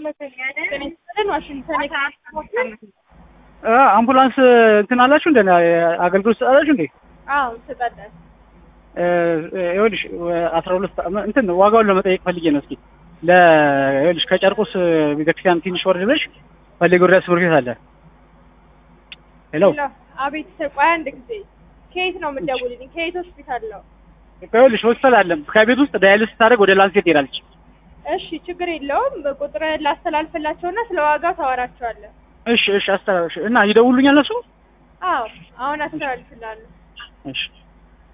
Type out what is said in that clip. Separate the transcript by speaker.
Speaker 1: ጤና ዋሽንግተን
Speaker 2: አምቡላንስ እንትን አላችሁ እንደ አገልግሎት ትሰጣላችሁ እንዴ?
Speaker 1: አዎ እንሰጣለን።
Speaker 2: ይኸውልሽ አስራ ሁለት እንትን ዋጋውን ለመጠየቅ ፈልጌ ነው። እስኪ ለ ይኸውልሽ ከጨርቆስ ቤተክርስቲያን ትንሽ ወርድ ብለሽ ፈለገ ወረዳ ትምህርት ቤት አለ። ሄሎ
Speaker 1: ሄሎ፣ አቤት። ቆይ አንድ ጊዜ ከየት ነው የምትደውልልኝ? ከየት ሆስፒታል ነው?
Speaker 2: ይኸውልሽ ሆስፒታል አለ። ከቤት ውስጥ ዳያሊስ ስታደርግ ወደ ላንሴት ትሄዳለች።
Speaker 1: እሺ ችግር የለውም። ቁጥር ላስተላልፍላቸውና ስለ ዋጋው ታወራቸዋለህ።
Speaker 2: እሺ እሺ፣ አስተላልሽ እና ይደውሉኛል እነሱ።
Speaker 1: አዎ አሁን አስተላልፍላለሁ።
Speaker 2: እሺ